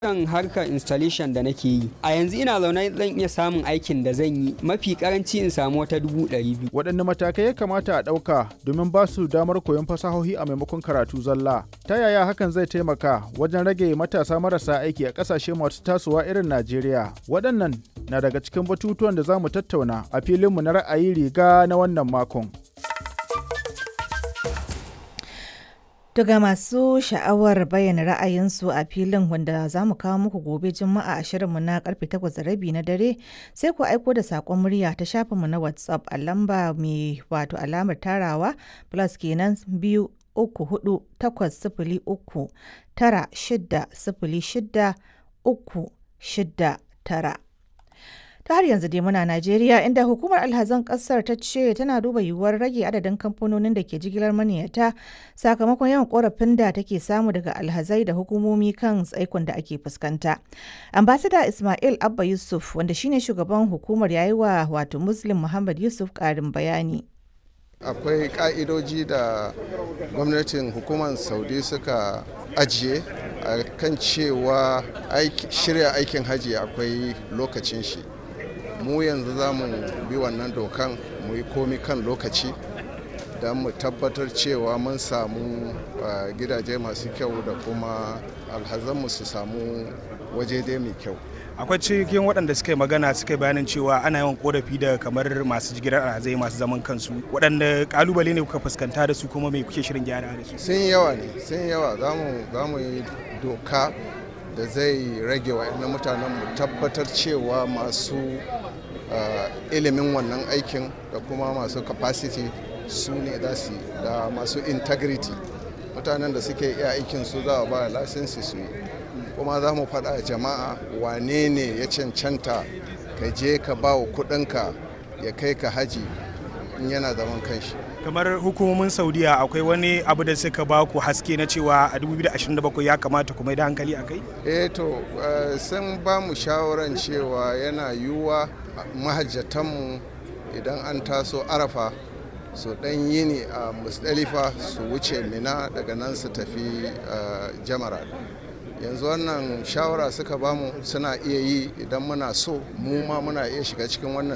kan harkar installation da nake yi a yanzu ina zaune zan iya samun aikin da zan yi mafi karanci in samu wata dubu ɗari biyu waɗanne matakai ya kamata a ɗauka domin ba su damar koyon fasahohi a maimakon karatu zalla ta yaya hakan zai taimaka wajen rage matasa marasa aiki a ƙasashe masu tasowa irin najeriya waɗannan na daga cikin batutuwan da za mu tattauna a filinmu na ra'ayi riga na wannan makon Daga masu sha'awar bayyana ra'ayinsu a filin wanda za mu kawo muku gobe Juma'a a shirinmu na karfe 8:30 na dare sai ku aiko da saƙon murya ta shafinmu na WhatsApp a lamba mai wato alamar tarawa plus kenan biyu uku hudu takwas sifili uku tara shida sifili shida uku shida tara. ta har yanzu dai muna Najeriya inda hukumar alhazan kasar ta ce tana duba yiwuwar rage adadin kamfanonin da ke jigilar maniyata sakamakon yawan korafin da take samu daga alhazai da hukumomi kan tsaikon da ake fuskanta. Ambasada Ismail Abba Yusuf wanda shine shugaban hukumar yayi wa wato Muslim Muhammad Yusuf karin bayani. akwai ka'idoji da gwamnatin hukumar saudi suka ajiye a kan cewa shirya aikin hajji akwai lokacin shi mu yanzu za mu bi wannan dokan mu yi komi kan lokaci don mu tabbatar cewa mun samu gidaje masu kyau da kuma alhazanmu su samu waje dai mai kyau akwai cikin waɗanda suka yi magana suka yi bayanin cewa ana yawan korafi da kamar masu jigilar alhazai masu zaman kansu waɗanda kalubale ne kuka fuskanta da su kuma mai kuke shirin gyara da su sun yawa ne sun yawa za mu yi doka da zai rage wa mutanen mu tabbatar cewa masu ilimin wannan aikin da kuma masu capacity su ne za su da masu integrity mutanen da suke iya aikin su za a ba lasinsi su yi kuma za mu faɗa jama'a wane ne ya cancanta ka je ka ba wa kuɗinka ya kai ka haji in yana zaman kanshi kamar hukumomin saudiya akwai wani abu da suka ba ku haske na cewa a 2027 ya kamata kuma da hankali a kai eh to sun ba mu shawaran cewa yana yiwuwa mahajjatanmu idan an taso arafa su dan yini a musdalifa su wuce mina daga nan su tafi jamara yanzu wannan shawara suka bamu suna iya yi idan muna so mu ma muna iya shiga cikin wannan